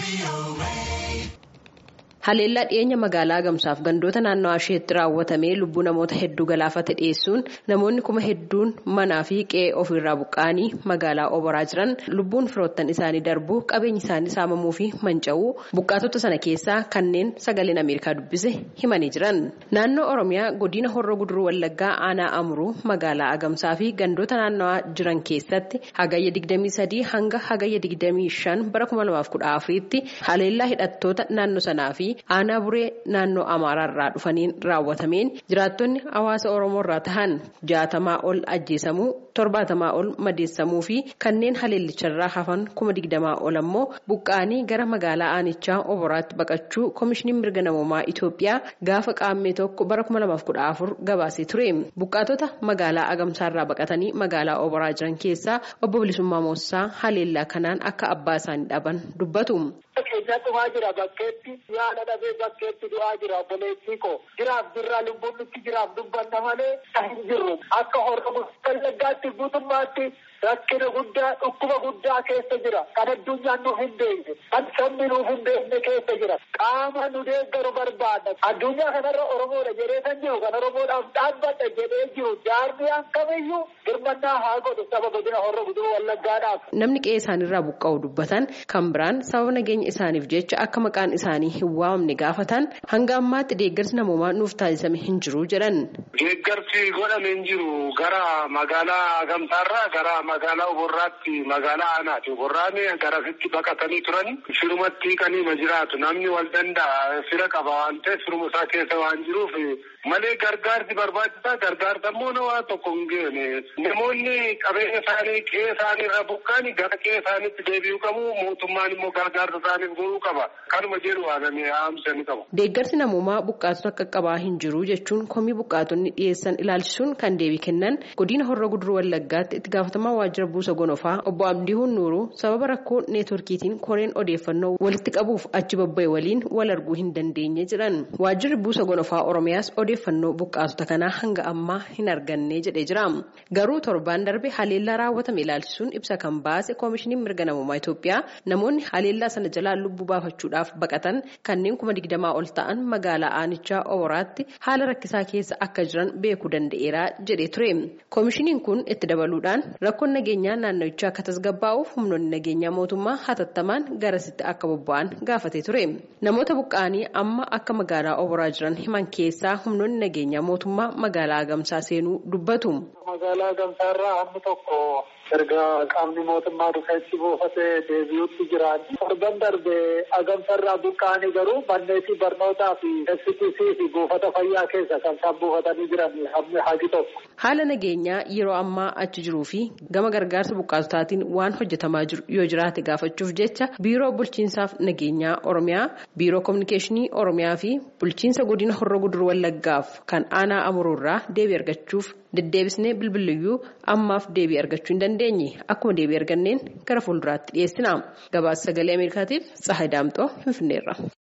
Haleellaa dhiyeenya magaalaa Agamsaaf gandoota naannawaa isheetti raawwatamee lubbuu namoota hedduu galaafate dhiyeessuun namoonni kuma hedduun manaa fi qe'ee ofirraa buqqa'anii magaalaa oboraa jiran lubbuun firoottan isaanii darbuu qabeenyi isaanii saamamuu fi manca'uu buqqaatota sana keessaa kanneen sagaleen Ameerikaa dubbise himanii jiran. Naannoo Oromiyaa godina Horroo Guduruu Wallaggaa aanaa Amuruu magaalaa Agamsaa fi gandoota naannawaa jiran keessatti hagayya 23 hanga hagayya 25 bara 2014tti haleellaa hidhattoota naannoo sanaa fi aanaa buree naannoo amaaraarraa dhufaniin raawwatameen jiraattonni hawaasa oromoo irraa tahan jaatamaa ol ajjeesamuu torbaatamaa ol madeessamuu fi kanneen haleellicharraa hafan kuma digdamaa ol ammoo buqqa'anii gara magaalaa aanichaa oboraatti baqachuu koomishiniin mirga namoomaa Itoophiyaa gaafa qaammee tokko bara 2014 gabaasee ture buqqaatota magaalaa agamsaarraa baqatanii magaalaa oboraa jiran keessaa obbo Bilisummaa Moossaa haleellaa kanaan akka abbaa isaanii dhaban dubbatu. Keenya dhumaa jira bakkeetti yaala dhabee bakkeetti du'aa jira obboleettii koo jiraaf jirraa lubbuun nutti jiraaf dubbanna malee hin jirru akka hordofu wallaggaatti guutummaatti rakkina guddaa dhukkuba guddaa keessa jira kan addunyaan nuuf hin beekne kan sabni nuuf hin beekne keessa jira qaama nu deeggaru barbaada addunyaa kanarra oromoodha jedhee kan jiru kan oromoodhaaf dhaabbadha jedhee jiru jaarmiyaan kamiyyuu hirmannaa haa godhu saba godina horroo guduruu wallaggaadhaaf. Namni qe'ee isaaniirraa buqqa'u dubbatan kan biraan sababa nageenya isaaniif jecha akka maqaan isaanii hin waamne gaafatan hanga ammaatti deeggarsi namoomaa nuuf taasisame hin jiru jedhan. Deeggarsi godhame hin jiru gara magaalaa Agamsaarraa gara magaalaa Oborraatti magaalaa Aanaati. Oborraan garasitti baqatanii turan firumatti hiikanii ma jiraatu namni wal danda'a fira qaba waan ta'eef firuma isaa keessa waan jiruuf malee gargaarsi barbaachisaa gargaarsa immoo nama tokko hin geene namoonni qabeenya isaanii qe'ee isaanii irraa buqqa'anii gara qe'ee isaaniitti deebi'uu qabu mootummaan immoo gargaarsa isaaniif godhuu qaba kanuma jedhu waamamee haamsanii qabu. Deeggarsi namoomaa buqqaatota akka qabaa hin jiru jechuun komii buqqaatonni dhiyeessan ilaalchisuun kan deebii kennan godina horroo guduruu wallaggaatti itti gaafatamaa waajjira buusa gonofaa obbo Abdiihuun Nuuruu sababa rakkoo neetworkiitiin koreen odeeffannoo walitti qabuuf achi babba'e waliin wal arguu hin dandeenye jedhan waajjirri buusa gonofaa oromiyaas odeeffannoo buqqaatota kanaa hanga ammaa hin arganne jedhee jira garuu torbaan darbe haleellaa raawwatame ilaalchisuun ibsa kan baase koomishiniin mirga namummaa Itoophiyaa namoonni haleellaa sana jalaa lubbuu baafachuudhaaf baqatan kanneen kuma digdamaa ol ta'an magaalaa aanichaa oboraatti haala rakkisaa keessa akka jiran beekuu danda'eera jedhee ture koomishiniin kun itti dabaluudhaan rakkoon nageenyaa naannawichaa akka tasgabbaa'uuf humnoonni nageenyaa mootummaa hatattamaan garasitti akka bobba'an gaafatee ture namoota buqqa'anii amma akka magaalaa oboraa jiran himan keessaa humnoonni nageenyaa mootummaa magaalaa agamsaa seenuu dubbatu. Magaalaa Agamsaarraa hammi tokko erga qaamni mootummaa dhufeetti buufatee deebi'utti jiran. Torban darbe Agamsaarraa buqqa'anii garuu manneetii barnootaa fi STC fi buufata fayyaa keessa kan isaan buufatanii jiran hammi hagi tokko. Haala nageenyaa yeroo ammaa achi jiruu fi gama gargaarsa buqqaatotaatiin waan hojjetamaa jiru yoo jiraate gaafachuuf jecha biiroo bulchiinsaaf nageenyaa Oromiyaa, biiroo kominikeeshinii Oromiyaa fi bulchiinsa godina horroo guduruu wallaggaaf kan aanaa amuruurraa deebii argachuuf deddeebisnee bilbiliyyuu ammaaf deebii argachuu hin dandeenye akkuma deebii arganneen gara fuulduraatti dhiyeessina gabaasa sagalee ameerikaatiif tsahay daamxoo finfinneerra.